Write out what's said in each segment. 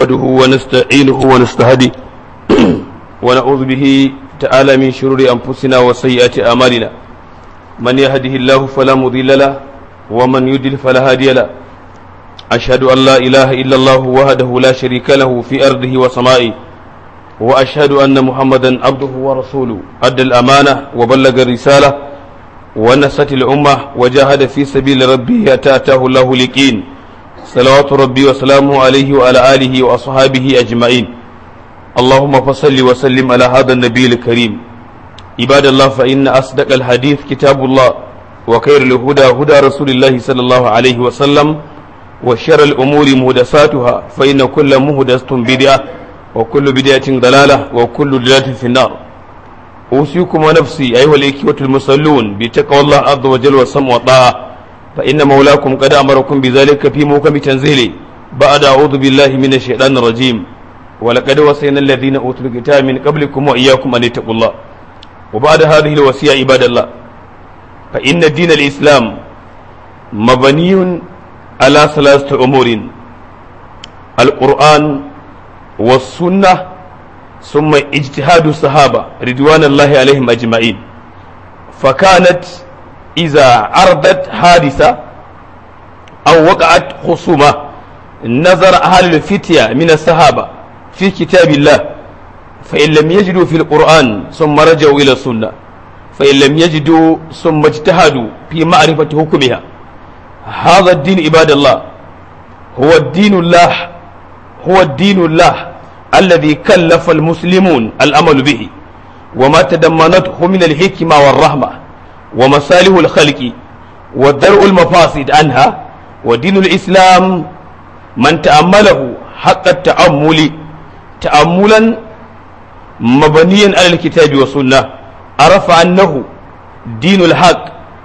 نحمده ونستعينه ونستهدي ونعوذ به تعالى من شرور أنفسنا وسيئات أعمالنا من يهده الله فلا مضل له ومن يضلل فلا هادي له أشهد أن لا إله إلا الله وحده لا شريك له في أرضه وسمائه وأشهد أن محمدا عبده ورسوله أدى الأمانة وبلغ الرسالة ونست الأمة وجاهد في سبيل ربه حتى أتاه الله اليقين صلوات ربي وسلامه عليه وعلى آله وأصحابه أجمعين اللهم فصل وسلم على هذا النبي الكريم عباد الله فإن أصدق الحديث كتاب الله وخير الهدى هدى رسول الله صلى الله عليه وسلم وشر الأمور مهدساتها فإن كل مهدسة بدعة وكل بدعة ضلالة وكل ضلالة في النار أوصيكم ونفسي أيها الإخوة المصلون بتقوى الله عز وجل والسمع والطاعة فإن مولاكم قد أمركم بذلك في موكب تنزيله بعد أعوذ بالله من الشيطان الرجيم ولقد وصينا الذين أوتوا الكتاب من قبلكم وإياكم أن اتقوا الله وبعد هذه الوصية عباد الله فإن دين الإسلام مبني على ثلاثة أمور القرآن والسنة ثم اجتهاد الصحابة رضوان الله عليهم أجمعين فكانت إذا عرضت حادثة أو وقعت خصومة نظر أهل الفتية من الصحابة في كتاب الله فإن لم يجدوا في القرآن ثم رجعوا إلى السنة فإن لم يجدوا ثم اجتهدوا في معرفة حكمها هذا الدين عباد الله هو الدين الله هو الدين الله الذي كلف المسلمون الأمل به وما تضمنته من الحكمة والرحمة ومصالح الخلق ودرء المفاسد عنها ودين الإسلام من تأمله حق التأمل تأملا مبنيا على الكتاب والسنة عرف أنه دين الحق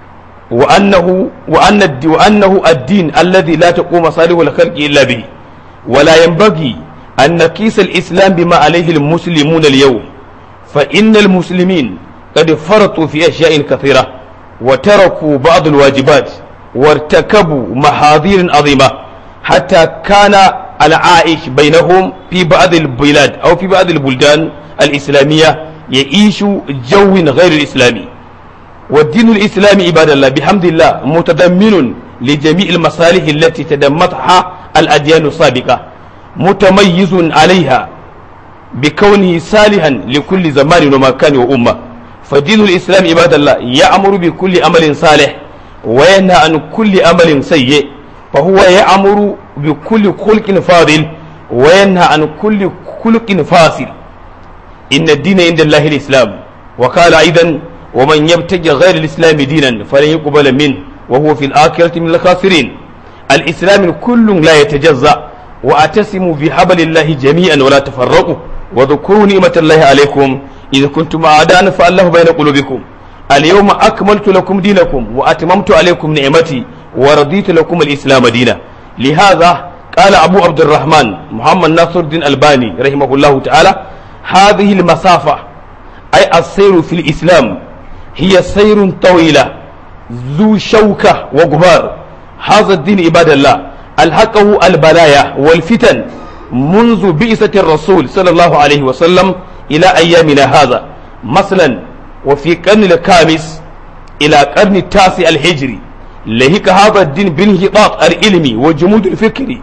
وأنه وأن وأنه الدين الذي لا تقوم مصالح الخلق إلا به ولا ينبغي أن نقيس الإسلام بما عليه المسلمون اليوم فإن المسلمين قد فرطوا في أشياء كثيرة وتركوا بعض الواجبات وارتكبوا محاذير عظيمة حتى كان العائش بينهم في بعض البلاد أو في بعض البلدان الإسلامية يعيش جو غير الإسلامي والدين الإسلامي عباد الله بحمد الله متضمن لجميع المصالح التي تدمتها الأديان السابقة متميز عليها بكونه صالحا لكل زمان ومكان وأمة فدين الإسلام عباد الله يأمر بكل أمل صالح وينهى عن كل أمل سيء فهو يأمر بكل خلق فاضل وينهى عن كل خلق فاسد إن الدين عند الله الإسلام وقال أيضا ومن يبتغي غير الإسلام دينا فلن يقبل منه وهو في الآخرة من الخاسرين الإسلام كل لا يتجزأ وأتسموا بحبل الله جميعا ولا تفرقوا وذكروا نعمة الله عليكم إذا كنتم أعداء فالله بين قلوبكم اليوم أكملت لكم دينكم وأتممت عليكم نعمتي ورضيت لكم الإسلام دينا لهذا قال أبو عبد الرحمن محمد ناصر الدين الباني رحمه الله تعالى هذه المسافة أي السير في الإسلام هي سير طويلة ذو شوكة وغبار هذا الدين عباد الله ألحقه البلايا والفتن منذ بئسة الرسول صلى الله عليه وسلم إلى أيامنا هذا مثلا وفي القرن الخامس إلى القرن التاسع الهجري لهك هذا الدين بانهطاط العلمي وجمود الفكري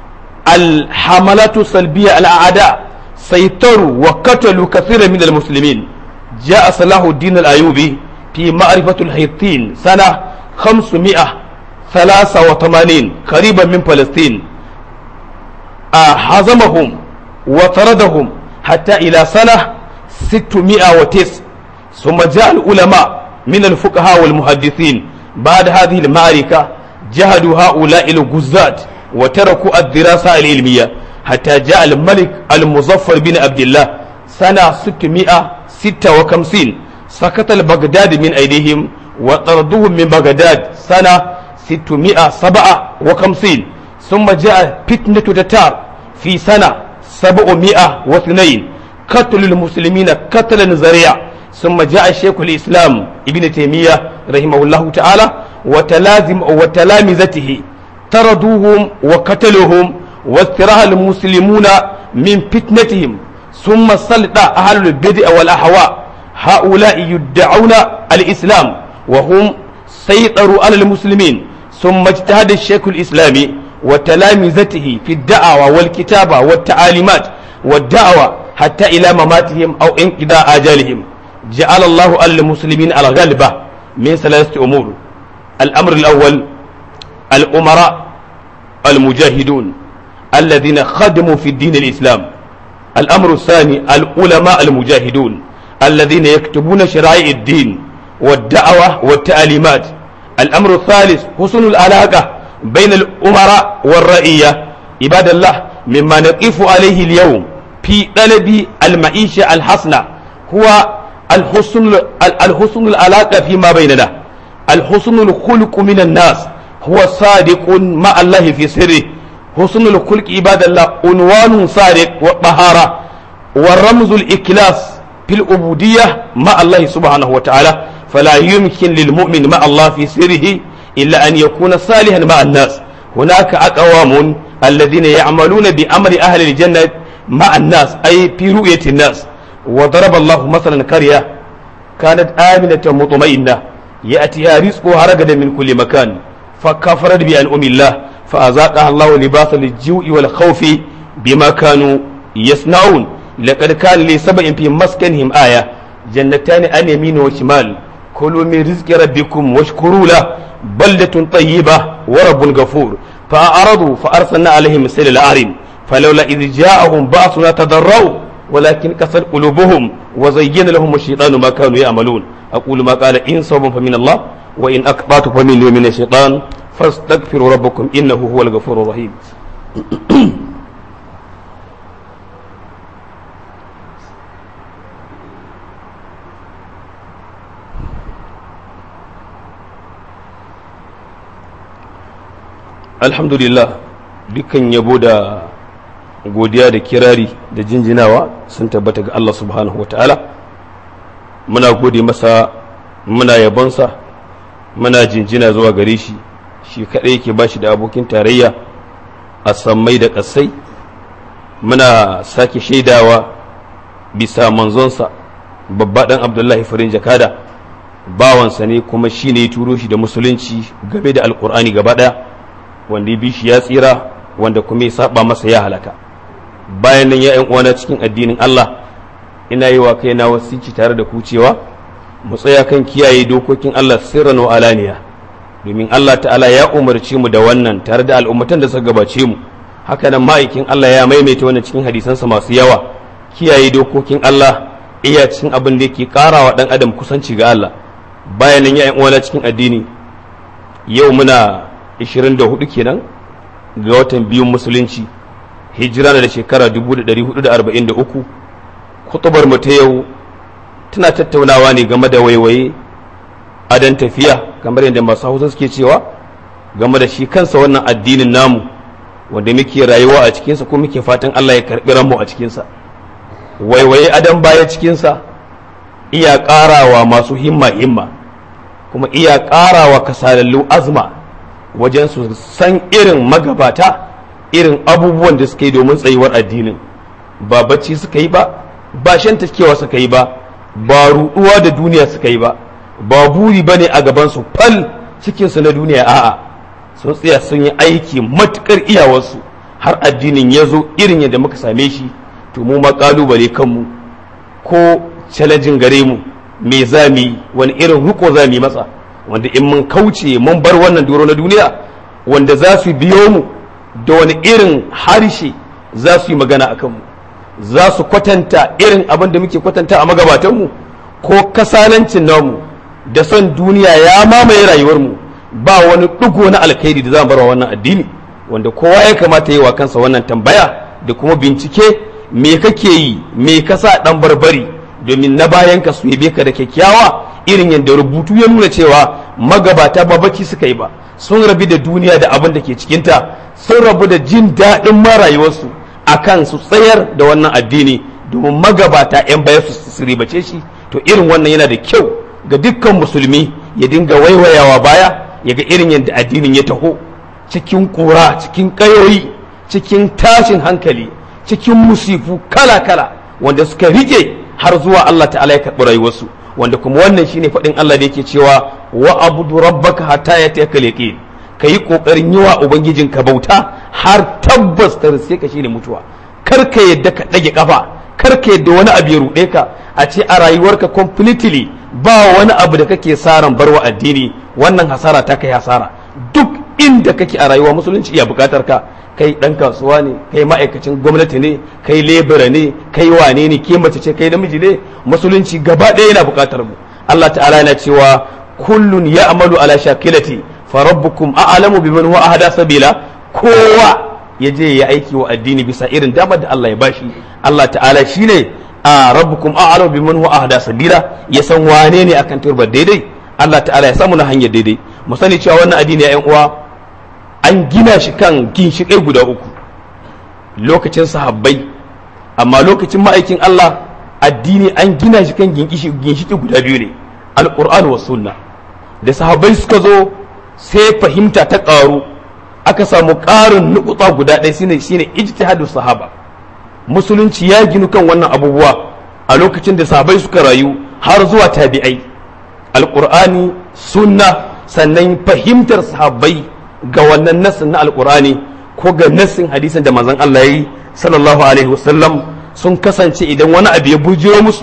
الحملات السلبية على الأعداء سيطروا وقتلوا كثيرا من المسلمين جاء صلاح الدين الأيوبي في معرفة الحيطين سنة 583 قريبا من فلسطين هزمهم وطردهم حتى إلى سنة 609 ثم جاء العلماء من الفقهاء والمحدثين بعد هذه المعركة جهدوا هؤلاء الجزات وتركوا الدراسة العلمية حتى جاء الملك المظفر بن عبد الله سنة 656 سقط البغداد من أيديهم وطردوهم من بغداد سنة 657 ثم جاء فتنة تتار في سنة 702 قتل المسلمين قتلا ذريعا ثم جاء شيخ الإسلام ابن تيمية رحمه الله تعالى وتلازم وتلامذته طردوهم وقتلوهم واستراح المسلمون من فتنتهم ثم سلط أهل البدع والأهواء هؤلاء يدعون الإسلام وهم سيطروا على المسلمين ثم اجتهد الشيخ الإسلامي وتلامذته في الدعوة والكتابة والتعاليمات والدعوة حتى إلى مماتهم أو انقضاء آجالهم جعل الله على المسلمين الغلبة من ثلاثة أمور الأمر الأول الأمراء المجاهدون الذين خدموا في الدين الإسلام الأمر الثاني العلماء المجاهدون الذين يكتبون شرائع الدين والدعوة والتعليمات الأمر الثالث حسن العلاقة بين الأمراء والرئية عباد الله مما نقف عليه اليوم في طلب المعيشة الحسنة هو الحسن الحسن العلاقة فيما بيننا الحسن الخلق من الناس هو صادق مع الله في سره حسن الخلق عباد الله عنوان صادق والطهارة والرمز الإكلاس في العبودية مع الله سبحانه وتعالى فلا يمكن للمؤمن مع الله في سره إلا أن يكون صالحا مع الناس هناك أقوام الذين يعملون بأمر أهل الجنة مع الناس أي في رؤية الناس وضرب الله مثلا قرية كانت آمنة مطمئنة يأتيها رزقها رغدا من كل مكان فكفرت بأنعم الله فأذاقها الله لباس الجوع والخوف بما كانوا يصنعون لقد كان لسبع في مسكنهم آية جنتان عن يمين وشمال كلوا من رزق ربكم واشكروا له بلدة طيبة ورب غفور فأعرضوا فأرسلنا عليهم سيل الأعرم فلولا إذ جاءهم بأسنا تضروا ولكن كسر قلوبهم وزين لهم الشيطان ما كانوا يعملون أقول ما قال إن صوب فمن الله وإن أقطعت فمن من الشيطان فاستغفروا ربكم إنه هو الغفور الرحيم alhamdulillah dukkan yabo da godiya da kirari da jinjinawa sun tabbata ga Allah subhanahu wata'ala muna gode masa muna yabonsa muna jinjina zuwa gare shi shi kaɗai yake ba shi da abokin tarayya a sammai da ƙasai muna sake shaidawa bisa manzonsa babba ɗan abdullahi farin jakada bawansa ne kuma shi ne ya turo shi da musulunci game da alkur'ani gaba ɗaya wanda ya bi shi ya tsira wanda kuma ya saba masa ya halaka bayan nan ya uwana cikin addinin Allah ina yi wa kaina wasici tare da ku cewa mu tsaya kan kiyaye dokokin Allah sirran wa alaniya domin Allah ta'ala ya umarci mu da wannan tare da al'ummatan da suka gabace mu haka nan ma'aikin Allah ya maimaita wannan cikin hadisansa masu yawa kiyaye dokokin Allah iya cikin abin da yake karawa dan adam kusanci ga Allah bayan nan ya uwana cikin addini yau muna 24 kenan ga watan biyun musulunci hijira da shekara 1443 kutubar mu ta yau tana tattaunawa ne game da waiwaye adan tafiya kamar yadda masu hausa suke cewa game da shi kansa wannan addinin namu wanda muke rayuwa a cikinsa ko muke fatan Allah ya karɓi ranmu a cikinsa waiwaye adan baya cikinsa iya ƙarawa masu himma himma kuma iya ƙarawa kasalallu azma wajen su san irin magabata irin abubuwan da suka yi domin tsayuwar addinin ba bacci suka yi ba ba shan taskewa suka yi ba ba ruɗuwa da duniya suka yi ba ba buri ba ne a gabansu fal cikinsu na duniya a'a sun tsaya sun yi aiki matukar iyawarsu har addinin ya zo irin yadda muka same shi to mu ma kalubale kanmu ko challenging gare mu me za mu yi wani irin riko za mu yi masa wanda in mun kauce mun bar wannan doro na duniya wanda za su biyo mu da wani irin harshe za su yi magana a kanmu za su kwatanta irin abin da muke kwatanta a magabatanmu ko kasalancin namu da son duniya ya mamaye rayuwarmu ba wani ɗigo na alkhairi da za mu bar wannan addini wanda kowa ya kamata yi wa kansa wannan tambaya da kuma bincike me kake yi me ka sa ɗan barbari domin na bayan ka su yabe ka da kyakkyawa irin yadda rubutu ya nuna cewa magabata ba bacci suka yi ba sun rabu da duniya da abin da ke cikinta sun rabu da jin daɗin ma rayuwarsu akan su tsayar da wannan addini domin magabata 'yan baya su ribace shi to irin wannan yana da kyau ga dukkan musulmi ya dinga waiwayawa baya ya ga irin yadda addinin ya taho cikin kura cikin kayoyi cikin tashin hankali cikin musifu kala-kala wanda suka rike har zuwa Allah ta'ala ya karɓi rayuwarsu wanda kuma wannan shine faɗin Allah da yake cewa wa abudu rabbaka hatta ya ta yaqin ka yi ƙoƙarin yi wa ubangijinka bauta har tabbas ta riske ka shine mutuwa kar ka yadda ka ɗage ƙafa kar ka yadda wani abu ya ruɗe ka a ce a rayuwarka completely ba wani abu da kake saran barwa addini wannan hasara ta kai hasara duk inda kake a rayuwa musulunci iya bukatar ka kai dan kasuwa ne kai ma'aikacin gwamnati ne kai lebura ne kai wane ne ke mace ce kai namiji ne musulunci gaba ɗaya yana bukatar mu Allah ta'ala yana cewa kullun ya'malu ala shakilati fa rabbukum a'lamu biman huwa ahda sabila kowa ya je ya aiki wa addini bisa irin damar da Allah ya bashi Allah ta'ala shine a rabbukum a'lamu biman huwa ahda sabila ya san wane ne akan turbar daidai Allah ta'ala ya samu na hanyar daidai mu sani cewa wannan addini ya uwa an gina shi kan ginshiƙai guda uku lokacin sahabbai amma lokacin ma'aikin Allah addini an gina shi kan ginshiƙi guda biyu ne alƙur'an wa sunna da sahabbai suka zo sai fahimta ta ƙaru aka samu ƙarin nukuta guda ɗaya shine shine ijtihadu sahaba musulunci ya ginu kan wannan abubuwa a lokacin da sahabbai suka rayu har zuwa tabi'ai alƙur'ani sunna sannan fahimtar sahabbai ga wannan nassin na alƙur'ani ko ga nassin hadisin da manzon Allah ya yi sallallahu alaihi wasallam sun kasance idan wani abu ya bujiro musu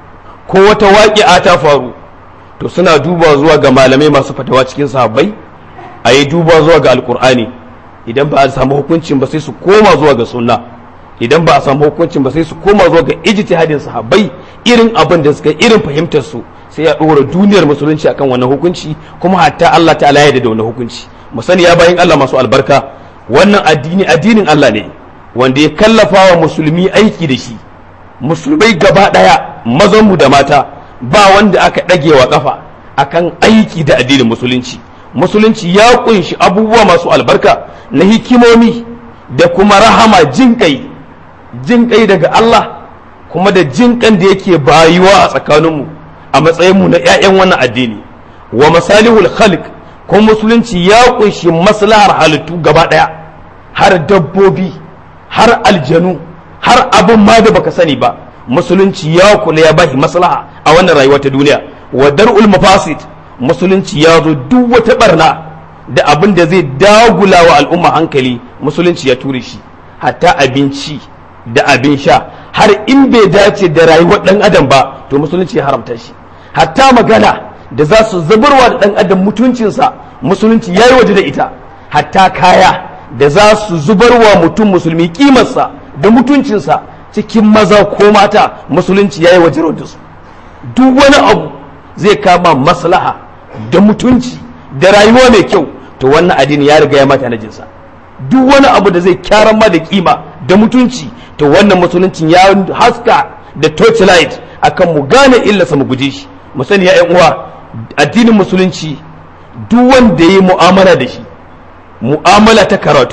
ko wata waƙi'a ta faru to suna duba zuwa ga malamai masu fatawa cikin sahabbai a yi duba zuwa ga alƙur'ani idan ba a samu hukuncin ba sai su koma zuwa ga sunna idan ba a samu hukuncin ba sai su koma zuwa ga ijtihadin sahabbai irin abin da suka irin fahimtar su sai ya ɗora duniyar musulunci akan wannan hukunci kuma hatta Allah ta'ala ya da wannan hukunci mu sani ya bayin Allah masu albarka wannan addini addinin Allah ne wanda ya kallafa wa musulmi aiki da shi musulmai gaba ɗaya mazanmu da mata ba wanda aka ɗage wa kafa akan aiki da addinin musulunci musulunci ya kunshi abubuwa masu albarka na hikimomi da kuma rahama jinƙai jinƙai daga Allah kuma da jinƙan da yake bayuwa a tsakaninmu a matsayinmu na 'ya'yan wannan addini wa masalihul khalq kuma musulunci ya kunshi maslahar halittu gaba ɗaya har dabbobi har aljanu har abin ma da baka sani ba musulunci ya kula ya bashi maslaha a wannan rayuwa ta duniya wa dar'ul mafasid musulunci ya zo duk wata barna da abin da zai dagula wa al'umma hankali musulunci ya ture shi hatta abinci da abin sha har in bai dace da rayuwar dan adam ba to musulunci ya haramta shi hatta magana da za su zubarwa da dan adam mutuncinsa musulunci ya yi waje da ita hatta kaya da za su zubarwa mutum musulmi kimarsa da mutuncinsa cikin maza ko mata musulunci ya yi waje da su duk wani abu zai kama maslaha da mutunci da rayuwa mai kyau to wannan addini ya riga ya mata na jinsa duk wani abu da zai kyaran ma da kima da mutunci to wannan musuluncin ya haska da torchlight akan mu gane illarsa mu guje shi mu sani ya uwa addinin musulunci duk wanda ya yi mu'amala da shi mu'amala ta karatu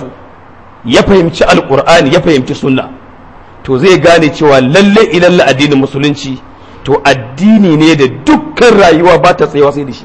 ya fahimci alkur'ani ya fahimci sunna to zai gane cewa lalle ilalla addinin musulunci to addini ne da dukkan rayuwa ba ta tsayawa sai da shi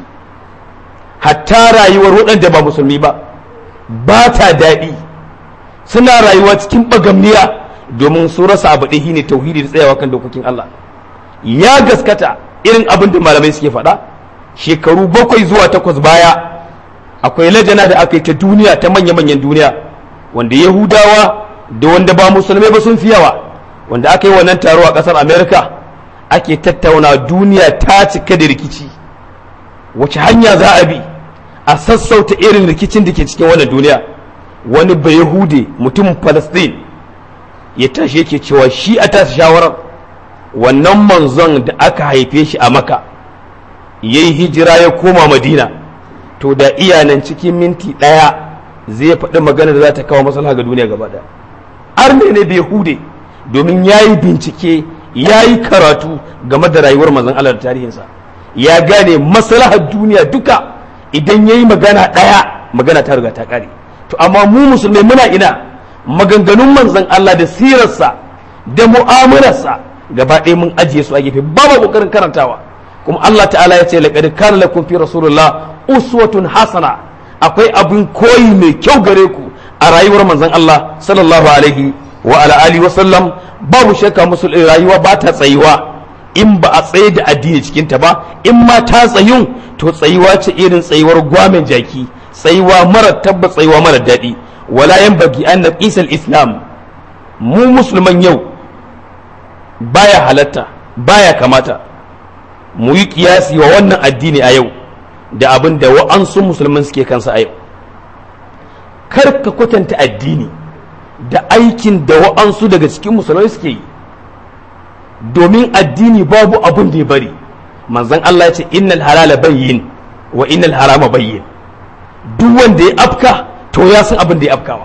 hatta rayuwar waɗanda ba musulmi ba ba ta daɗi suna rayuwa cikin bagamniya domin su rasa abu ɗaya ne tauhidi da tsayawa kan dokokin Allah ya gaskata irin abin da malamai suke faɗa shekaru bakwai zuwa takwas baya akwai lajana da aka yi ta duniya ta manya-manyan duniya wanda yahudawa da wanda ba musulmai ba sun fi yawa wanda aka yi wannan taro a ƙasar america ake tattauna duniya ta cika da rikici wace hanya za a bi a sassauta irin rikicin da ke cikin wannan duniya wani bai yahude mutumin palestine ya tashi yake cewa shi a tasa shawarar wannan manzon da aka haife shi a maka ya yi hijira ya koma madina to da iyanan cikin minti ɗaya zai faɗi magana da za ta kawo maslaha ga duniya gaba ɗaya arne ne bai hude domin ya yi bincike ya yi karatu game da rayuwar manzon Allah da tarihinsa ya gane maslahar duniya duka idan ya yi magana ɗaya magana ta riga ta ƙare to amma mu musulmai muna ina maganganun manzon Allah da sirarsa da mu'amalarsa gaba ɗaya mun ajiye su a gefe ba ma ƙoƙarin karantawa kuma Allah ta'ala ya ce laqad kana lakum fi rasulillah uswatun hasana akwai abin koyi mai kyau gare ku a rayuwar manzon Allah sallallahu alaihi wa ala alihi wa sallam babu shakka musulmi rayuwa ba ta tsayuwa in ba a tsaye da addini cikin ta ba in ma ta tsayun to tsayuwa ce irin tsayuwar gwamen jaki tsayuwa mara tabba tsayuwa mara daɗi wala yan bagi an naqisal islam mu musulman yau baya halatta baya kamata mu yi kiyasi wa wannan addini a yau da abin da wa'ansu musulman suke kansa a yau kar ka kwatanta addini da aikin da wa'ansu daga cikin musulmai suke yi domin addini babu abin da ya bari manzon Allah ya ce innal halala bayyin wa innal harama bayyin duk wanda ya afka to ya san abin da ya afkawa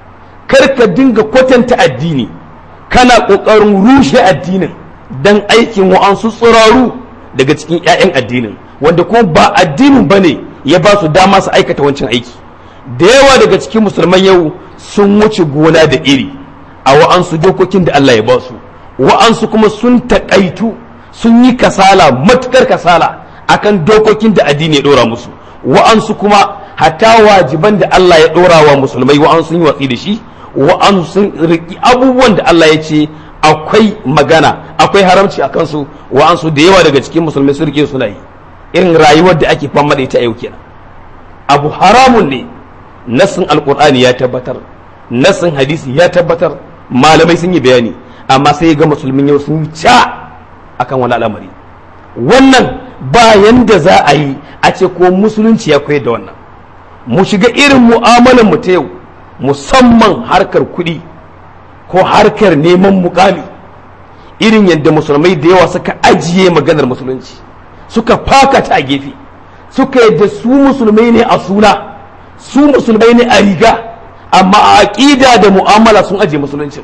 kar ka dinga kwatanta addini kana kokarin rushe addinin dan aikin wa'ansu tsiraru daga cikin 'ya'yan addinin wanda kuma ba addinin bane ya ba su dama su aikata wancan aiki da yawa daga cikin musulman yau sun wuce gona da iri a wa'ansu dokokin da Allah ya ba su wa'ansu kuma sun taƙaitu sun yi kasala matukar kasala akan dokokin da addini ya ɗora musu wa'ansu kuma hatta wajiban da Allah ya ɗora wa musulmai wa'ansu sun yi watsi da shi wa'ansu sun riƙi abubuwan da Allah ya ce akwai magana akwai haramci a kansu wa'ansu da yawa daga cikin musulmai sun rike suna yi irin rayuwar da ake fama da ita yau kenan abu haramun ne nassin alkur'ani ya tabbatar nassin hadisi ya tabbatar malamai sun yi bayani amma sai ga musulmin yau sun ca akan wani al'amari wannan ba yanda za a yi a ce ko musulunci ya koyar da wannan mu shiga irin mu'amalar mu ta yau musamman harkar kuɗi ko harkar neman mukami irin yadda musulmai da yawa suka ajiye maganar musulunci suka fakata a gefe suka yadda su musulmai ne a suna su musulmai ne a riga amma a aƙida da mu'amala sun ajiye musulunci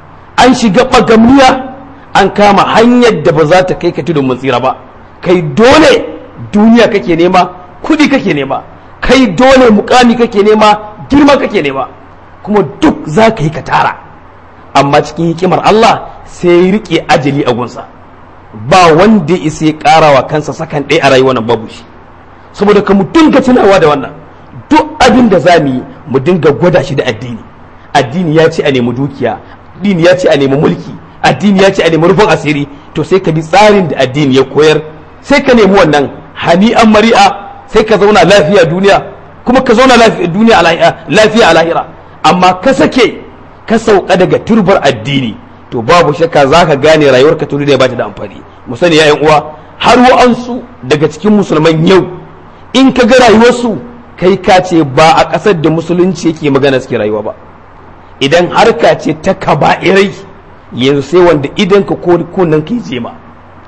an shiga bagamniya an kama hanyar da ba za ta kai ka tudun mun tsira ba kai dole duniya kake nema kudi kake nema kai dole mukami kake nema girma kake nema kuma duk za ka yi ka tara amma cikin hikimar Allah sai ya rike ajali a gunsa ba wanda ya isa ya karawa kansa sakan ɗaya a rayuwar nan babu shi saboda ka mu dinga tunawa da wannan duk abin da za mu yi mu dinga gwada shi da addini addini ya ce a nemi dukiya addini ya ce a nemi mulki addini ya ce a nemi rufin asiri to sai ka bi tsarin da addini ya koyar sai ka nemi wannan hani'an mari'a sai ka zauna lafiya duniya kuma ka zauna duniya lafiya a lahira amma ka sake ka sauka daga turbar addini to babu shakka za ka gane rayuwarka ta duniya ba ta da amfani mu sani ya uwa har wa'ansu daga cikin musulman yau in ka ga rayuwarsu kai ka ce ba a ƙasar da musulunci yake magana suke rayuwa ba idan harka ce ta kaba'irai yanzu sai wanda idan ka ko kunnan ka je ma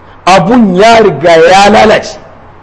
abun ya riga ya lalace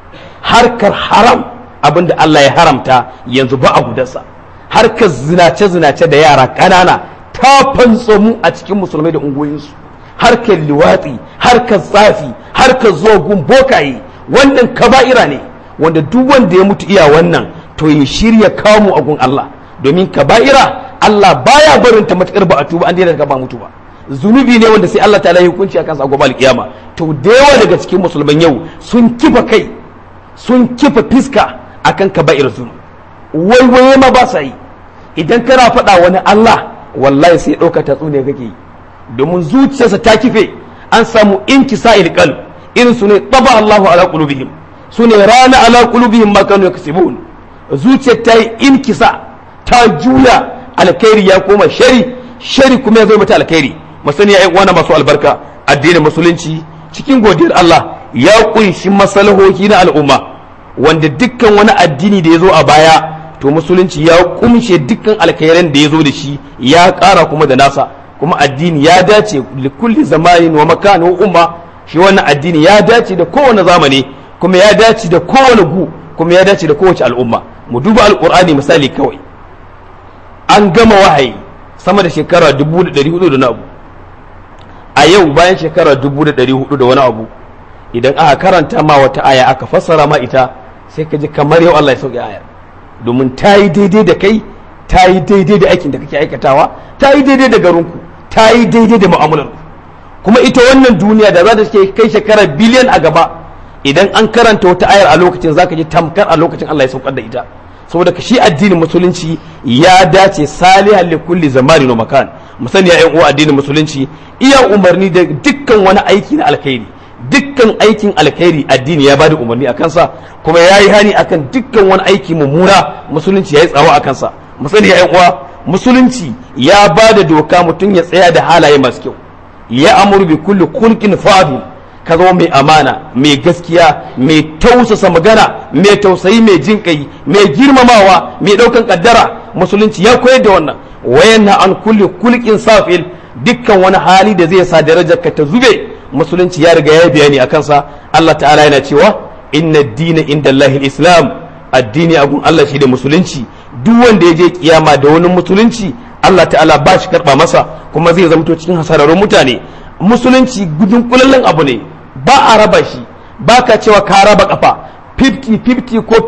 harkar haram abinda Allah ya haramta yanzu ba a gudarsa harkar zinace-zinace da yara ƙanana ta fantsomu a cikin musulmai da ungoyinsu harkar liwatsi harkar tsafi harkar zogun bokaye wannan kaba'ira ne wanda duk wanda ya mutu iya wannan to ya shirya kamu a gun Allah domin kaba'ira Allah baya barin ta matakar ba a tuba an daina ba mutu ba zunubi ne wanda sai Allah ta'ala ya hukunci a kansa a gobe alkiyama to da yawa daga cikin musulman yau sun kifa kai sun kifa fiska akan kaba'ir zunub waiwaye ma ba sa yi idan kana faɗa wani Allah wallahi sai ɗauka tatsuniya kake yi domin zuciyarsa ta kife an samu inkisa ilqal irin su ne taba Allahu ala qulubihim su ne rana ala qulubihim ma kanu yaksibun zuciyar ta yi inkisa ta juya alkhairi ya koma shari shari kuma ya zo mata alkhairi masani ya uwana masu albarka addinin musulunci cikin godiyar Allah ya kunshi masalahohi na al'umma wanda dukkan wani addini da ya zo a baya to musulunci ya kumshe dukkan alkhairan da ya zo da shi ya ƙara kuma da nasa kuma addini ya dace likulli zamanin wa makan wa umma shi wannan addini ya dace da kowane zamani kuma ya dace da kowane gu kuma ya dace da kowace al'umma mu duba alqur'ani misali kawai an gama wahayi sama da shekara 1400 da na abu a yau bayan shekara 1400 da wani abu idan aka karanta ma wata aya aka fassara ma ita sai ka ji kamar yau Allah ya sauke ayar domin ta yi daidai da kai ta yi daidai da aikin da kake aikatawa ta yi daidai da garinku ta yi daidai da mu'amalar kuma ita wannan duniya da za ta kai shekara biliyan a gaba idan an karanta wata ayar a lokacin zaka ji tamkar a lokacin Allah ya saukar da ita saboda ka shi addinin musulunci ya dace salihan li kulli zamani wa makan musani ya uwa addinin musulunci iya umarni da dukkan wani aiki na alkhairi dukkan aikin alkhairi addini ya bada umarni a kansa kuma ya yi hani akan dukkan wani aiki mummuna musulunci ya yi tsawo a kansa musani ya uwa musulunci ya bada doka mutum ya tsaya da halaye masu kyau ya amuru bi kulli kulkin fadil ka zama mai amana mai gaskiya mai tausasa magana mai tausayi mai jin kai mai girmamawa mai daukan kaddara musulunci ya koyar da wannan wayanna an kulli kulkin safil dukkan wani hali da zai sa darajar ka ta zube musulunci ya riga ya bayani akan sa Allah ta'ala yana cewa inna dina inda Allahil islam addini a gun Allah shi da musulunci duk wanda ya je kiyama da wani musulunci Allah ta'ala ba shi karba masa kuma zai zamto cikin hasararrun mutane musulunci gudun kulallen abu ne ba a raba shi ba ka cewa ka raba kafa 50-50 ko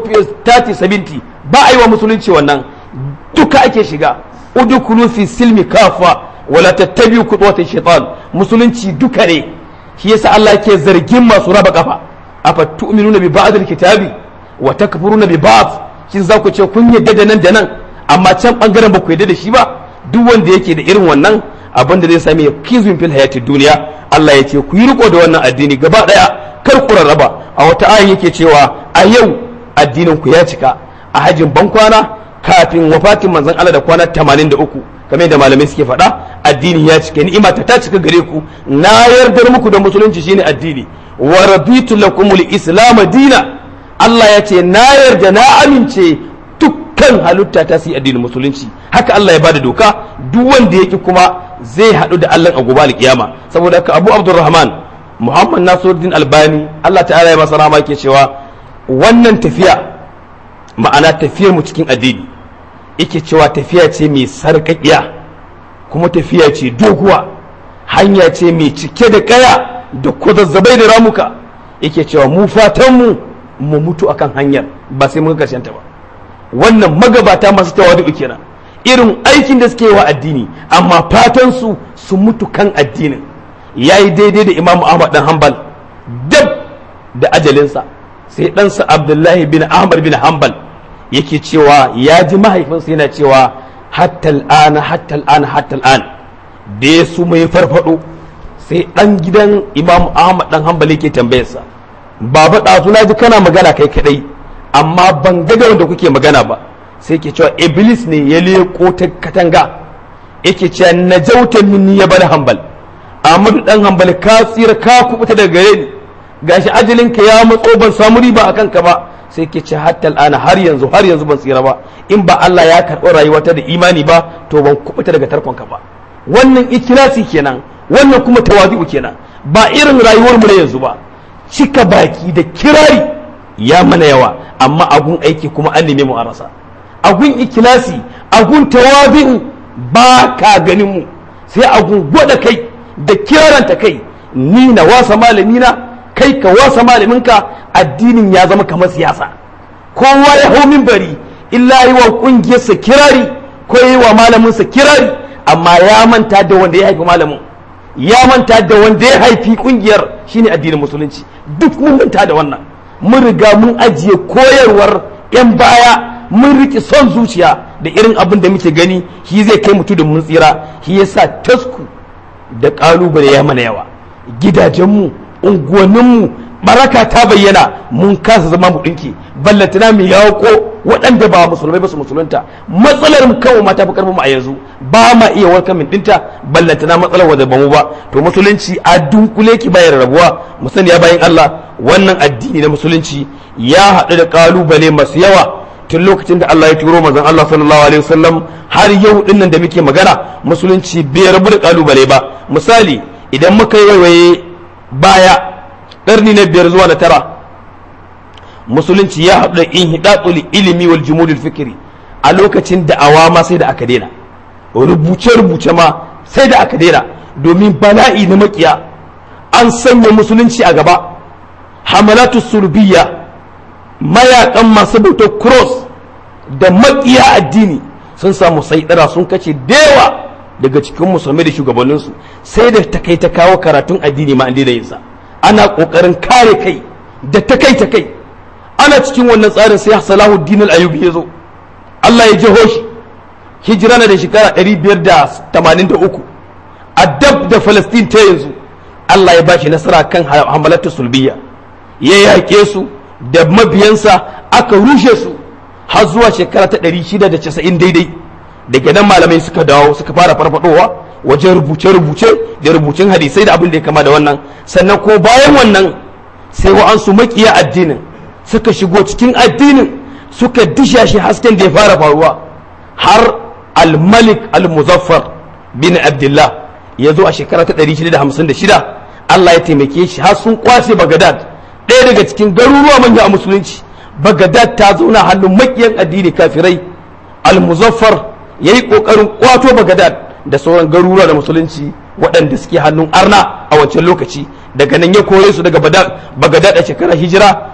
30-70 ba a yi wa musulunci wannan duka ake shiga udukulu fi silmi kafa wala tattabi kudwatin shaitan musulunci duka ne shi yasa Allah ke zargin masu raba kafa afa tu'minuna bi ba'd al-kitabi wa takfuruna bi ba'd shin za ku ce kun yadda da nan da nan amma can bangaren ba ku yadda da shi ba duk wanda yake da irin wannan abin da zai sami ya kizmin fil hayatid duniya Allah ya ce ku yi riko da wannan addini gaba daya kar ku rarraba a wata ayin yake cewa a yau addinin ku ya cika a hajin bankwana kafin wafatin manzon Allah da kwana 83 kamar da malamai suke faɗa addini ya cika ni'ima ta ta cika gare ku na yardar muku da musulunci shine addini wa raditu lakumul islam dina Allah ya ce na yarda na amince dukkan halitta ta su addinin musulunci haka Allah ya bada doka duk wanda yake kuma zai haɗu da Allah a gobe alkiyama saboda haka Abu Abdurrahman Muhammad Nasiruddin Albani Allah ta'ala ya masa rahama yake cewa wannan tafiya ma'ana tafiyar mu cikin addini yake cewa tafiya ce mai sarƙaƙiya kuma tafiya ce doguwa hanya ce mai cike da kaya da kwazazzabai da ramuka yake cewa mu fatan mu mu mutu akan hanyar ba sai mun karshen ta ba wannan magabata masu tawadu kenan irin aikin da suke wa addini amma fatan su su mutu kan addinin yayi daidai da Imam Ahmad dan Hanbal dab da ajalinsa sai ɗansa Abdullahi bin Ahmad bin Hanbal yake cewa ya ji mahaifinsa yana cewa hatta al'ana hatta al'ana hatta al'an da ya su mai farfado sai ɗan gidan Imam Ahmad dan Hanbal yake tambayarsa baba ɗazu na ji kana magana kai kadai amma ban ga da wanda kuke magana ba sai ke cewa iblis ne ya leko ta katanga yake cewa najauta minni ya bar hanbal Ahmadu dan hanbal ka tsira ka kubuta daga gare ni gashi ajalinka ya matso ban samu riba akan ka ba sai ke ce hatta al'ana har yanzu har yanzu ban tsira ba in ba Allah ya karɓi rayuwata da imani ba to ban kubuta daga tarkon ka ba wannan ikilasi kenan wannan kuma tawazi'u kenan ba irin rayuwar mu na yanzu ba cika baki da kirari ya mana yawa amma agun aiki kuma an neme mu a rasa agun ikilasi agun tawabi'u ba ka ganin mu sai agun gwada kai da kiraranta kai ni na wasa malamina kai ka wasa malaminka addinin ya zama kamar siyasa kowa ya hau bari illa yi wa kungiyarsa kirari ko yi wa malaminsa kirari amma ya manta da wanda ya haifi malamin ya manta da wanda ya haifi kungiyar shine addinin musulunci duk mun manta da wannan mun riga mun ajiye koyarwar 'yan baya mun riƙe son zuciya da irin abin da muke gani shi zai kai mutu da mun tsira shi yasa tasku da ƙalubale ya mana yawa gidajenmu unguwanninmu baraka ta bayyana mun kasa zama mu ɗinki ballatana mu yawo waɗanda ba musulmai ba su musulunta matsalar mu kawai mata fi karfin mu a yanzu ba ma iya warkar min dinta ballatana matsalar wadda ba mu ba to musulunci a dunkule ki bayar rabuwa mu sani ya bayan Allah wannan addini na musulunci ya haɗu da kalubale masu yawa tun lokacin da Allah ya turo manzon Allah sallallahu alaihi wasallam har yau dinnan da muke magana musulunci bai rabu da kalubale ba misali idan muka yi waiwaye baya ƙarni na biyar zuwa na tara musulunci ya haɗu da inhidatul ilimi wal jumudul fikri a lokacin da awama sai da aka daina rubuce-rubuce ma sai da aka daina domin bala'i na makiya an sanya musulunci a gaba hamalatu surbiya mayakan masu bautar cross da makiya addini sun samu saidara sun kace dewa daga cikin musulmai da shugabanninsu sai da ta kai ta kawo karatun addini ma an daina yinsa ana kokarin kare kai da ta kai ta kai ana cikin wannan tsarin sai salahuddin al-ayubi ya zo Allah ya jeho shi hijira na da shekara 583 a dab da Falastin ta yanzu Allah ya bashi nasara kan hamalatu sulbiya ya yaƙe su da mabiyansa aka rushe su har zuwa shekara ta 690 daidai daga nan malamai suka dawo suka fara farfadowa wajen rubuce-rubuce da rubucin hadisai da abin da ya kama da wannan sannan ko bayan wannan sai wa'ansu makiya addinin suka shigo cikin addinin suka disha shi hasken da ya fara faruwa har al-malik al-muzaffar bin abdullah ya zo a shekara ta 656 Allah ya taimake shi har sun kwace bagadad ɗaya daga cikin garuruwa manya a musulunci bagadad ta zauna hannun makiyan addini kafirai al-muzaffar ya yi ƙoƙarin kwato bagadad da sauran garuruwa da musulunci waɗanda suke hannun arna a wancan lokaci daga nan ya kore su daga bagadad a shekarar hijira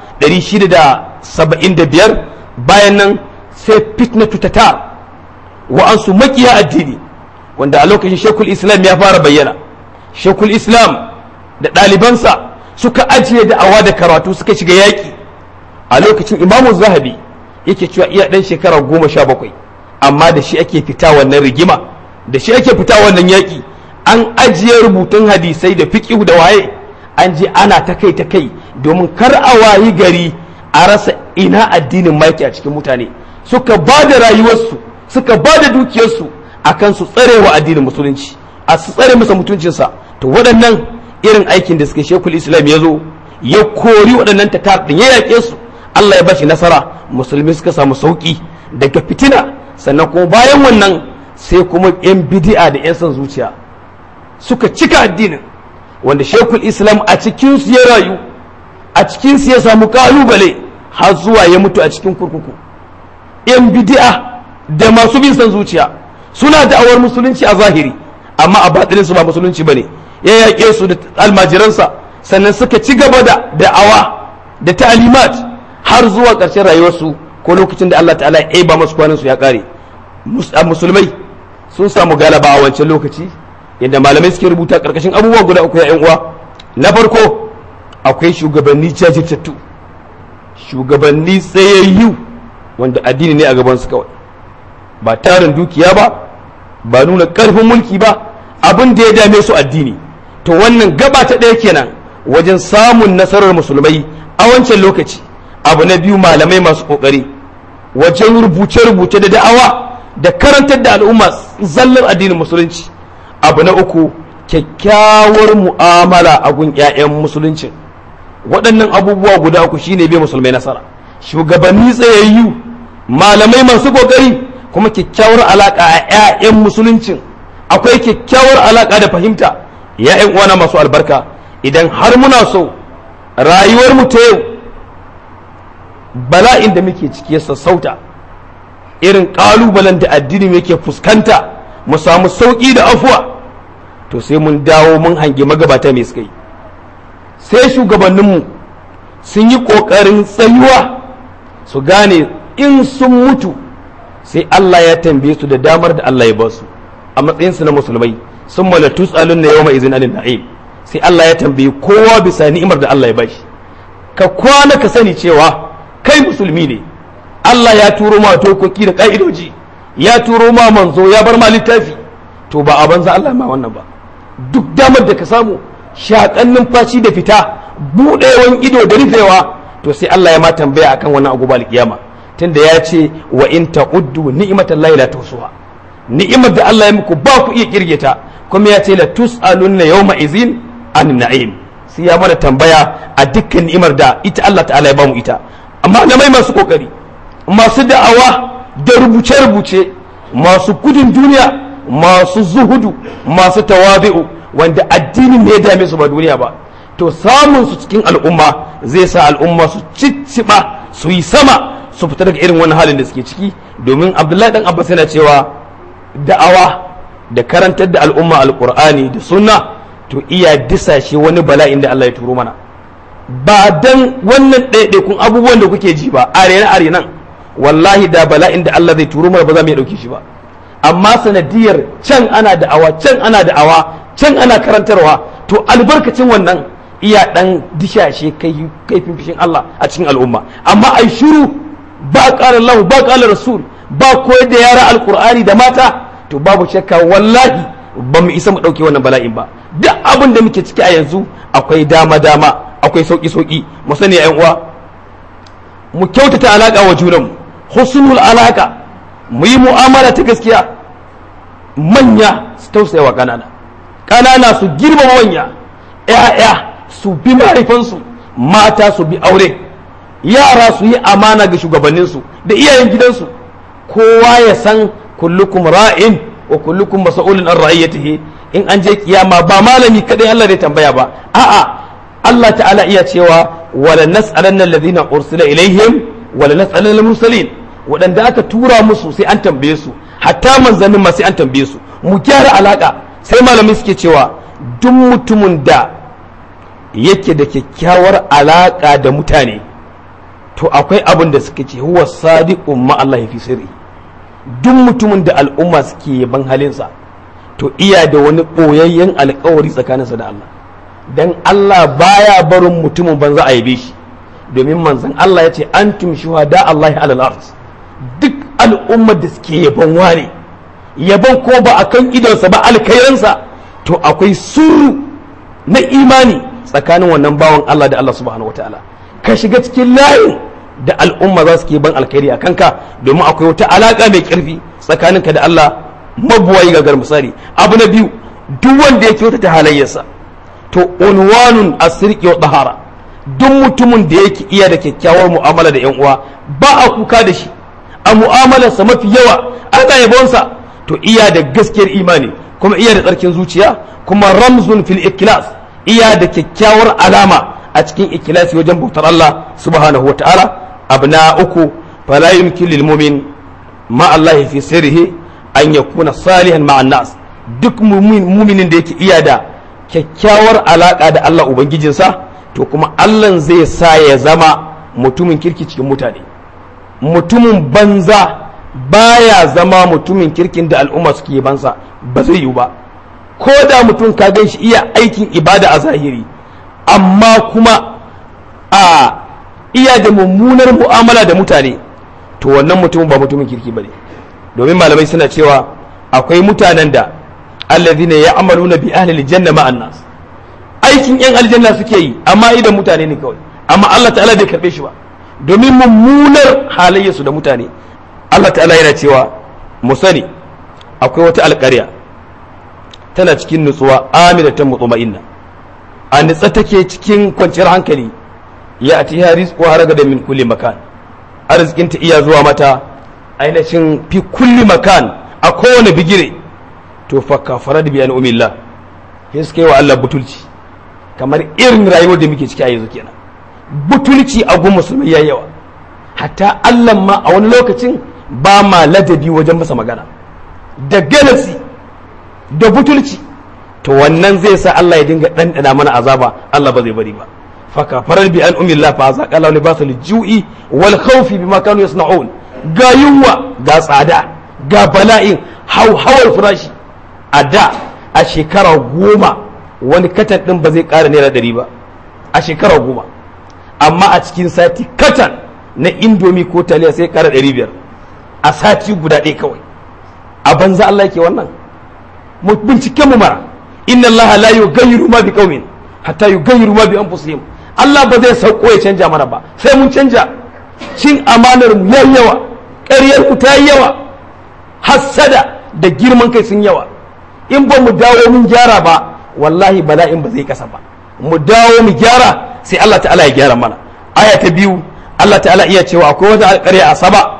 675 bayan nan sai fitnatu tatar wa'ansu makiya addini wanda a lokacin shekul islam ya fara bayyana shekul islam da ɗalibansa suka ajiye da'awa da karatu suka shiga yaƙi a lokacin imamu zahabi yake cewa iya ɗan shekara goma sha bakwai amma da shi ake fita wannan rigima da shi ake fita wannan yaƙi an ajiye rubutun hadisai da fiƙihu da waye an je ana ta kai ta kai domin kar a wayi gari a rasa ina addinin maki a cikin mutane suka ba da rayuwarsu suka ba da dukiyarsu akan su tsare wa addinin musulunci a su tsare masa mutuncinsa to waɗannan irin aikin da suke shekul islam ya zo ya kori waɗannan tatar ɗin ya yaƙe su Allah ya bashi nasara musulmi suka samu sauƙi daga fitina sannan kuma bayan wannan sai kuma yan bidi'a da yan son zuciya suka cika addinin wanda shekul islam a cikin su ya rayu a cikin su ya samu kalubale har zuwa ya mutu a cikin kurkuku yan bidi'a da masu bin son zuciya suna da'awar musulunci a zahiri amma a batinin su ba musulunci bane ya yaƙe su da almajiransa sannan suka ci gaba da da'awa da ta'alimat har zuwa ƙarshen rayuwarsu ko lokacin da Allah ta'ala ya ba masu kwanan su ya ƙare musulmai sun samu galaba a wancan lokaci yadda malamai suke rubuta ƙarƙashin abubuwa guda uku ya uwa na farko akwai shugabanni jajirtattu shugabanni tsayayyu wanda addini ne a gaban su kawai ba tarin dukiya ba ba nuna ƙarfin mulki ba abin da ya dame su addini to wannan gaba ta ɗaya kenan wajen samun nasarar musulmai a wancan lokaci abu na biyu malamai masu ƙoƙari wajen rubuce-rubuce da da'awa da karantar da al'umma zallar addinin musulunci abu na uku kyakkyawar mu'amala a gun 'ya'yan musulunci waɗannan abubuwa guda uku shine bai musulmai nasara shugabanni tsayayyu malamai masu ƙoƙari kuma kyakkyawar alaƙa a 'ya'yan musuluncin akwai kyakkyawar alaƙa da fahimta ya'yan uwana masu albarka idan har muna so rayuwar mu ta yau bala'in da muke ciki ya sassauta irin ƙalubalen da addini yake fuskanta mu samu sauƙi da afuwa to sai mun dawo mun hangi magabata mai suka yi sai shugabanninmu sun yi ƙoƙarin tsayuwa su gane in sun mutu sai Allah ya tambaye su da damar da Allah ya ba su a matsayinsu na musulmai sun mala tus'alun na yawma izin anin na'im sai Allah ya tambaye kowa bisa ni'imar da Allah ya bashi ka kwana ka sani cewa kai musulmi ne Allah ya turo ma dokoki da ka'idoji ya turo ma manzo ya bar ma littafi to ba a banza Allah ma wannan ba duk damar da ka samu shakan numfashi da fita buɗewan ido da rufewa to sai Allah ya ma tambaya akan wannan abu ba kiyama tunda ya ce wa in ta'uddu ni'matallahi la tusuha ni'imar da Allah ya muku ba ku iya kirge ta kuma ya ce la tus'alunna yawma izin an na'im sai ya mana tambaya a dukkan ni'imar da ita Allah ta'ala ya bamu ita amma malamai masu kokari masu da'awa da rubuce-rubuce masu gudun duniya masu zuhudu masu tawabi'u wanda addinin ne ya dame su ba duniya ba to samun su cikin al'umma zai sa al'umma su cicciba su yi sama su fita daga irin wannan halin da suke ciki domin abdullahi dan abbas yana cewa da'awa da karantar da al'umma alqur'ani da sunna to iya disashe wani bala'in da Allah ya turo mana ba dan wannan ɗaiɗaikun abubuwan da kuke ji ba arena arenan wallahi da bala'in da Allah zai turo mana ba za mu iya ɗauke shi ba amma sanadiyar can ana da'awa can ana da'awa can ana karantarwa to albarkacin wannan iya dan dishashe kai kaifin fishin Allah a cikin al'umma amma ai shiru ba qala Allah ba qala rasul ba koyar da yara alkur'ani da mata to babu shakka wallahi ba mu isa mu ɗauke wannan bala'in ba duk abin da muke ciki a yanzu akwai dama dama akwai sauki sauki mu sani yan uwa mu kyautata alaka wa junanmu husnul alaka mu yi mu'amala ta gaskiya manya su tausaya wa kanana kanana su girmama manya ƴaƴa su bi mahaifansu mata su bi aure yara su yi amana ga shugabanninsu da iyayen gidansu kowa ya san kullukum ra'in wa kullukum mas'ulun an ra'iyatihi in an je kiyama ba malami kadai Allah zai tambaya ba a'a Allah ta'ala iya cewa wala nas'alanna alladhina ursila ilaihim wala nas'alanna al-mursalin waɗanda aka tura musu sai an tambaye su hatta manzannin ma sai an tambaye su mu gyara alaka sai malamai suke cewa duk mutumin da yake da kyakkyawar alaka da mutane to akwai abin da suka ce huwa sadiqun ma Allah fi sirri duk mutumin da al'umma suke yaban halinsa to iya da wani ɓoyayyen alkawari tsakaninsa da Allah dan Allah baya barin mutumin banza a yabe shi domin manzon Allah ya ce antum shuhada Allah alal ard duk al'ummar da suke yaban wane yaban ko ba akan idonsa ba alkairansa to akwai suru na imani tsakanin wannan bawan Allah da Allah subhanahu wataala ka shiga cikin layin da al'umma za su ke ban alkhairi a kanka domin akwai wata alaka mai karfi tsakaninka da Allah mabuwayi ga misali abu na biyu duk wanda ya kyautata halayyarsa to unwanun asirki wa tahara duk mutumin da yake iya da kyakkyawar mu'amala da yan uwa ba a kuka da shi a mu'amalarsa mafi yawa ana yabonsa to iya da gaskiyar imani kuma iya da tsarkin zuciya kuma ramzun fil ikilas iya da kyakkyawar alama a cikin ikilasi wajen bautar Allah subhanahu wataala abu na uku fala yumkin lil mu'min ma Allah fi sirrihi an yakuna salihan ma'an nas duk muminin da yake iya da kyakkyawar alaka da Allah ubangijinsa to kuma Allah zai sa ya zama mutumin kirki cikin mutane mutumin banza baya zama mutumin kirkin da al'umma suke bansa ba zai yiwu ba ko da mutum ka gan shi iya aikin ibada a zahiri amma kuma a iya da mummunar mu'amala da mutane to wannan mutumin ba mutumin kirki ba ne domin malamai suna cewa akwai mutanen da allazina ya'maluna bi ahli aljanna ma'an nas aikin yan aljanna suke yi amma idan mutane ne kawai amma Allah ta'ala bai karbe shi ba domin mummunar halayyarsu da mutane Allah ta'ala yana cewa mu sani akwai wata alƙarya tana cikin nutsuwa aminatan mutma'inna a nutsa take cikin kwanciyar hankali ya ati haris ko haraga da min kulli makan arzikin ta iya zuwa mata ainihin fi kulli makan a kowane bigire to fa kafara da biyan umillah sai suka yi wa Allah butulci kamar irin rayuwar da muke ciki a yanzu kenan butulci a gun musulmai yayi yawa hatta Allah ma a wani lokacin ba ma ladabi wajen masa magana da galasi da butulci to wannan zai sa Allah ya dinga ɗanɗana mana azaba Allah ba zai bari ba faka farar bi an umillah fa za qala li basal ju'i wal khawfi bima kanu yasna'un ga yunwa ga tsada ga bala'in hauhawar farashi a da a shekara goma wani katan din ba zai ƙara naira ɗari ba a shekara goma amma a cikin sati katan na indomi ko taliya sai ƙara ɗari biyar a sati guda ɗaya kawai a banza Allah yake wannan mu bincike mu mara inna Allah la yughayyiru ma biqaumin hatta yughayyiru ma bi anfusihim Allah ba zai sauko ya canja mana ba sai mun canja cin amanar mu yayi yawa ƙaryar ku ta yi yawa hassada da girman kai sun yawa in ba mu dawo mun gyara ba wallahi bala'in ba zai kasa ba mu dawo mu gyara sai Allah ta'ala ya gyara mana aya ta biyu Allah ta'ala iya cewa akwai wata alƙarya a saba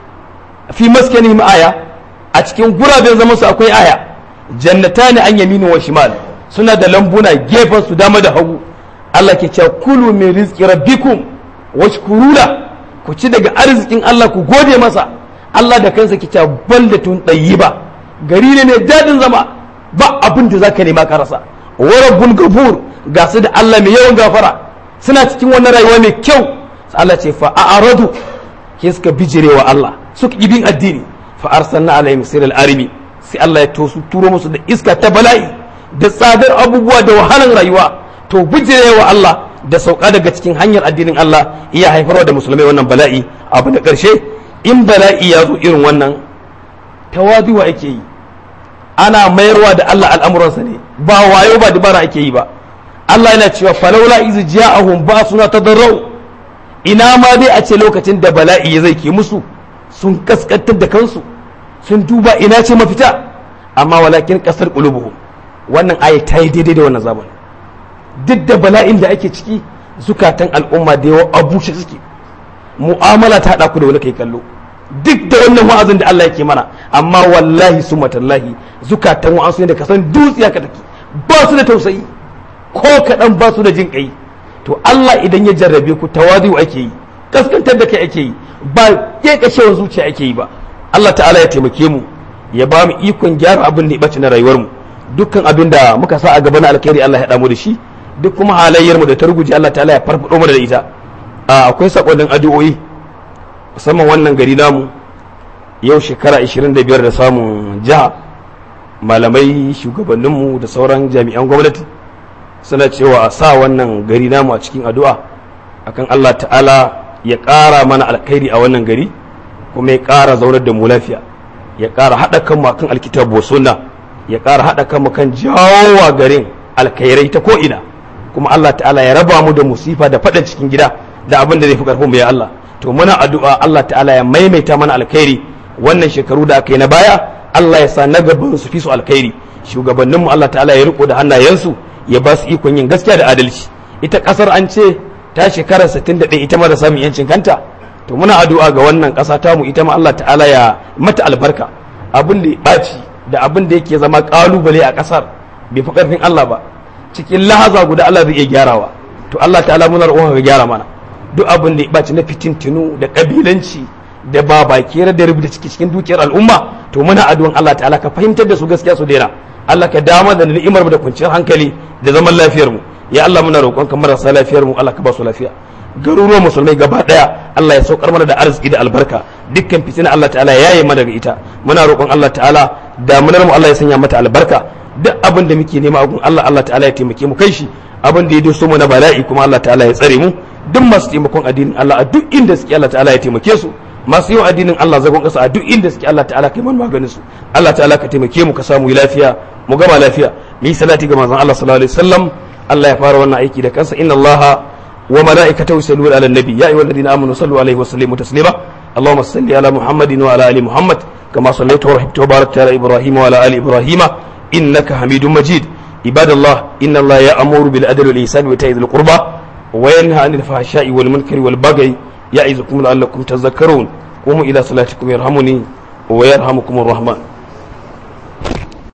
fi maskanihim aya a cikin guraben zaman su akwai aya jannatani an yaminu wa shimal suna da lambuna gefen su dama da hagu Allah ke cewa kulu min rizqi rabbikum washkurula ku ci daga arzikin Allah ku gode masa Allah da kansa ke cewa baldatun tayyiba gari ne mai dadin zama ba abin da zaka nema ka rasa wa rabbul ghafur ga su da Allah mai yawan gafara suna cikin wannan rayuwa mai kyau Allah ce fa a'radu ke suka bijirewa Allah suka ibin addini fa arsalna alaihim siral arimi sai Allah ya tosu turo musu da iska ta bala'i da tsadar abubuwa da wahalan rayuwa to bijirewa Allah da sauka daga cikin hanyar addinin Allah iya haifarwa da musulmai wannan bala'i abu da ƙarshe in bala'i ya zo irin wannan tawaduwa ake yi ana mayarwa da Allah al'amuransa ne ba wayo ba dabara ake yi ba Allah yana cewa falaula iz ja'ahum ba suna tadarrau ina ma dai a ce lokacin da bala'i ya zai ke musu sun kaskantar da kansu sun duba ina ce mafita amma walakin kasar qulubuhum wannan aya ta yi daidai da wannan zaman duk da bala'in da ake ciki zukatan al'umma da yawa abushe suke mu'amala ta haɗa ku da wani kai kallo duk da wannan wa'azin da Allah yake mana amma wallahi su matallahi zukatan wa'ansu ne da kasan dutsiya ka take ba su da tausayi ko kaɗan ba su da jin ƙai to Allah idan ya jarrabe ku tawadu ake yi kaskantar da kai ake yi ba kekashewar zuciya ake yi ba Allah ta'ala ya taimake mu ya ba mu ikon gyara abin da ya ɓace na rayuwar mu dukkan abin da muka sa a gaba na alkhairi Allah ya haɗa mu da shi duk kuma halayyar mu da ta ruguje Allah ta'ala ya farfado mu da ita akwai sakonnin addu'o'i musamman wannan gari namu yau shekara 25 da samun jiha malamai shugabanninmu da sauran jami'an gwamnati suna cewa a sa wannan gari namu a cikin addu'a akan Allah ta'ala ya ƙara mana alkhairi a wannan gari kuma ya ƙara zaunar da mu lafiya ya ƙara haɗa kanmu akan alkitabu sunna ya ƙara haɗa kanmu kan jawowa garin alkhairai ta ko'ina kuma Allah ta'ala ya raba mu da musifa da faɗin cikin gida da abin da zai fi ƙarfin mu ya Allah to muna addu'a Allah ta'ala ya maimaita mana alkhairi wannan shekaru da aka yi na baya Allah ya sa na gaban su fi su alkhairi shugabanninmu Allah ta'ala ya riko da hannayensu ya ba su ikon yin gaskiya da adalci ita kasar an ce ta shekara 61 ita ma da samun yancin kanta to muna addu'a ga wannan kasa ta mu ita ma Allah ta'ala ya mata albarka abin da ya ɓaci da abin da yake zama kalubale a kasar bai fi karfin Allah ba cikin lahaza guda Allah zai iya gyarawa to Allah ta'ala muna roƙon ka gyara mana duk abin da ya ɓaci na fitintinu da kabilanci da ba baki da rubuta ciki cikin dukiyar al'umma to muna addu'an Allah ta'ala ka fahimtar da su gaskiya su daina Allah ka dama da ni'imar mu da kwanciyar hankali da zaman lafiyar mu ya Allah muna roƙon ka marasa lafiyar mu Allah ka ba su lafiya garuruwan musulmai gaba daya Allah ya saukar mana da arziki da albarka dukkan fitina Allah ta'ala ya yi mana daga ita muna roƙon Allah ta'ala damunar mu Allah ya sanya mata albarka duk abin da muke nema a gun Allah Allah ta'ala ya taimake mu kai shi abin da ya doso mu na bala'i kuma Allah ta'ala ya tsare mu duk masu taimakon addinin Allah a duk inda suke Allah ta'ala ya taimake su masu yin addinin Allah zagon kasa a duk inda suke Allah ta'ala kai man maganin su Allah ta'ala ka taimake mu ka samu lafiya mu gama lafiya mu yi salati ga manzon Allah sallallahu alaihi wasallam Allah ya fara wannan aiki da kansa inna Allah wa malaikatahu yusalluna ala nabi ya ayyuhalladhina amanu sallu alaihi wa sallimu taslima اللهم صل على محمد وعلى ال محمد كما صليت ورحمت وباركت على ابراهيم وعلى ال ابراهيم انك حميد مجيد عباد الله ان الله يامر بالعدل والاحسان وايتاء ذي القربى وينهى عن الفحشاء والمنكر والبغي يعظكم لعلكم تذكرون قوموا إلى صلاتكم يرحمني ويرحمكم الرحمن